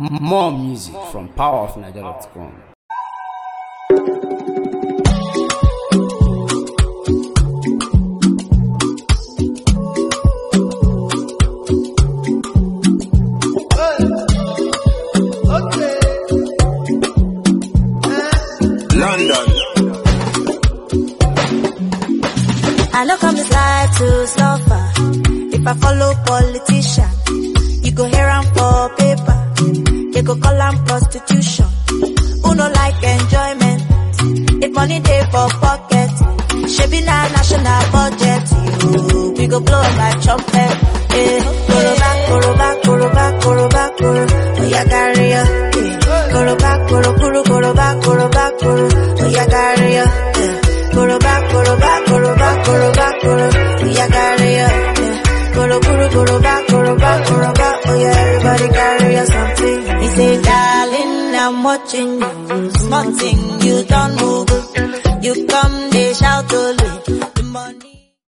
More music from powerofniger.com. London. I know come this life to suffer. If I follow politician, you go hear am for paper. They go call am prostitution. Who no like enjoyment? If money dey for pocket, shebi na national budget. You, we go blow like trumpet. Eh, koroba, koroba, koroba, koroba, koro. Oya carry ya. Eh, koroba, koro, koro, koroba, koroba, koro. Oya carry ya. Eh, koroba, koroba, koroba, koroba, koro. Oya carry ya. Eh, koro, koro, koroba, koroba, koroba. Oya everybody carry ya something. He say, darling, I'm watching you. Small thing, you don't move. You come, they shout only.